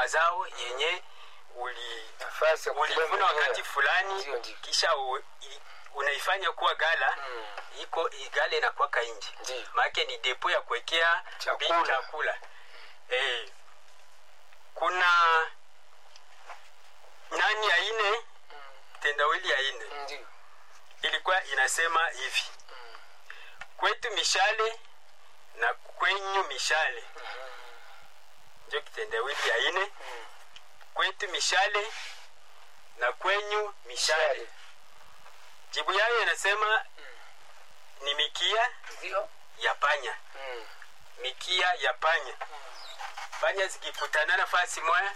mazao yenye uli nafasi ya kupiga ulivuna mimea. wakati fulani Ndio, ndio. kisha u, i, unaifanya kuwa gala Mm. iko i- gala inakwaka nje Ndio. maake ni depo ya kuwekea Chakula. bi- chakula. Eh, kuna nani ya ine tendawili ya ine Ndio. ilikuwa inasema hivi kwetu mishale na kwenyu mishale ndio kitendawili ya ine kwetu mishale na kwenyu mishale Mishale. jibu yayo inasema ni mikia Ndio. ya panya Mm. mikia ya panya panya zikikutana nafasi moya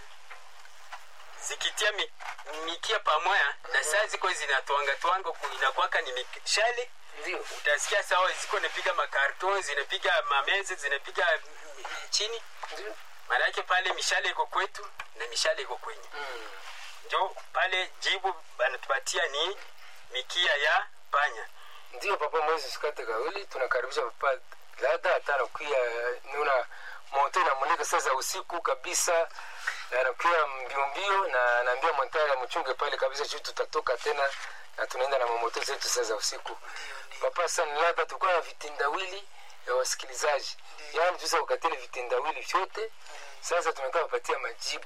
zikitia mi, mikia pamoya na saa ziko zinatwangatwanga ku- inakwaka ni mishale Ndio. utasikia sawa ziko napiga makarton zinapiga mameze zinapiga mm, chini Ndio. maanake pale mishale iko kwetu na mishale iko kwenye Mm. njo pale jibu banatupatia ni mikia ya panya ndio papa mwezi sikate kawili tunakaribisha papa lada hata anakuya nuna moto inamulika saa za usiku kabisa na anakuya mbio mbio na anaambia montari amchunge pale kabisa juu tutatoka tena na tunaenda na mamoto zetu saa za usiku papa sana lada tulikuwa na vitendawili ya wasikilizaji yaani tuweza kukatili vitendawili vyote sasa tunataka kupatia majibu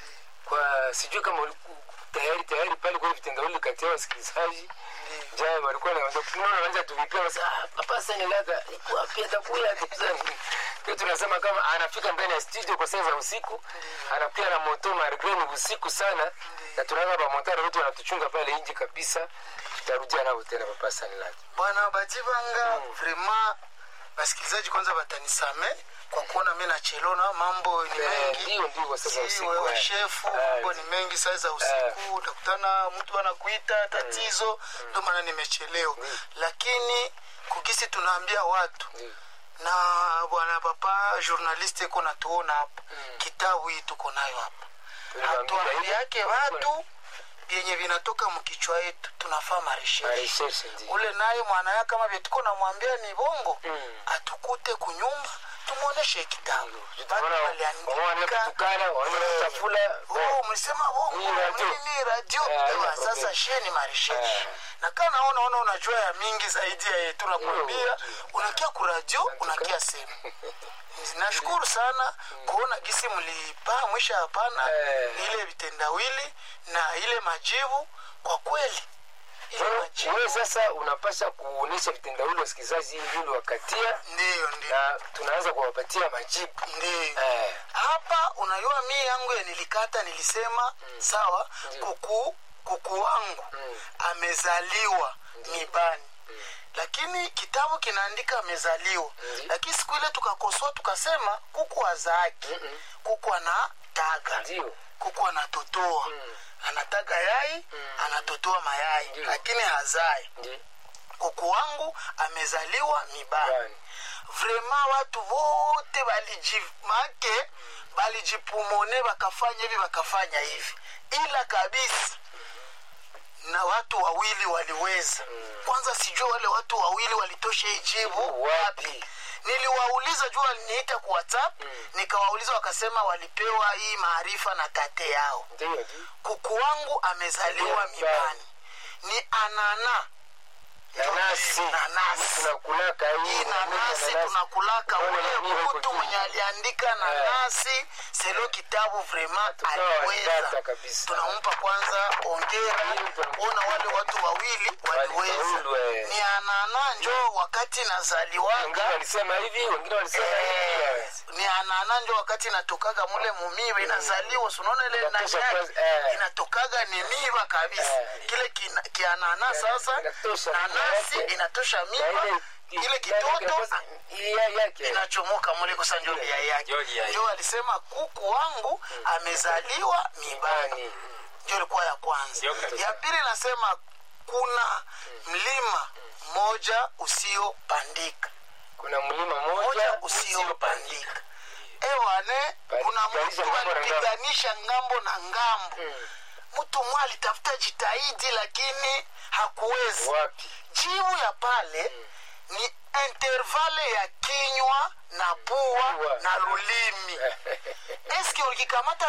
kwa sijui kama uliku- tayari tayari pale kwa vitendawili kati ya wasikilizaji jana walikuwa na tunaona wanja tuvipia basi ah papa sana lada iko wapi atakuya atakuzani kwa tunasema kama anafika ndani ya studio kwa saa za usiku anakuja na moto margreni usiku sana na tunaona ba montari wote wanatuchunga pale nje kabisa tutarudia nao tena papa sana lada bwana bajibanga vrema basikilizaji kwanza batanisame kwa kuona mi nachelona mambo ni Eh, mengi ndio ndio kwa saa za usiku wewe eh. shefu Eh, mambo ni mengi saa za usiku utakutana mtu anakuita tatizo ndio maana nimechelewa lakini kugisi tunaambia watu Ndio. na bwana papa journaliste iko natuona hapa kitabu hii tuko nayo hapa Tuliwaambia hivi. hatuambiake watu vyenye vinatoka mkichwa yetu tunafaa maresheshi Marejeshe ndio ule naye mwana yake kama vyetuko namwambia ni bongo Mm. atukute kunyumba tumwoneshe kitabu Tunaona wanaona kutukana wanaona kutafula Oh, mlisema bongo Hii radio. nini radio Eh, Ewa, haina sasa problem. sheni maresheshi Eh. na kaa naona ona unajua ya mingi zaidi ya yetu nakwambia unakia kuradio unakia sehemu nashukuru sana kuona gisi mlipa mwisha hapana Eh. ile vitendawili na ile majibu kwa kweli ile Wewe- majibu wewe sasa unapasha kuonesha vitendawili wasikilizaji ili vile wakatia ndiyo ndiyo na tunaanza kuwapatia majibu ndiyo eh, hapa unajua mi yangu ya nilikata nilisema sawa kuku kuku wangu amezaliwa mibani lakini kitabu kinaandika amezaliwa lakini siku ile tukakosoa tukasema kuku azaaki kuku anataga ndio kuku anatotoa anataga yai anatotoa mayai lakini hazai ndio kuku wangu amezaliwa mibani Bani. vrema watu wote balijimake balijipumone bakafanya hivi bakafanya hivi ila kabisa na watu wawili waliweza kwanza sijua wale watu wawili walitosha ijibu wapi niliwauliza juu waliniita ku whatsapp nikawauliza wakasema walipewa hii maarifa na tate yao ndio ndio kuku wangu amezaliwa Mibani. mibani ni anana nanasi Nanasi. tunakulaka hii hii nanasi tunakulaka Unaona ule nini iko mtu juu? mwenye aliandika nanasi selo kitabu vrema Tukawa aliweza wadata kabisa. tunampa kwanza ongera Hii tunampa. ona wale watu wawili waliweza Walifaulu, eh. ni anana njo wakati wengine nazaliwaga walisema hivi wengine walisema hivi Eh, eh. ni anana njo wakati natokaga mule mumiba inazaliwa sunaona ile Inatosha nani kwanza, eh. inatokaga ni miba kabisa Eh. kile kina- kianana sasa inatosha nanasi miba yake. inatosha Na miba ile- ile ile kitoto inapasa- ile ya- yake inachomoka mule kosa njo lia yake Njo lia yake. njo alisema kuku wangu amezaliwa mibani Bani. ndio ilikuwa ya kwanza Ndio kabisa. ya pili nasema kuna mlima mmoja usiopandika kuna mlima moja moja usiopandika ewane kuna Palisha mtu ngambo na ngambo. alipiganisha ngambo na ngambo Mm. mtu mwa alitafuta jitahidi lakini hakuweza wapi jibu ya pale ni intervale ya kinywa na pua Pua. na lulimi eske ulikikamata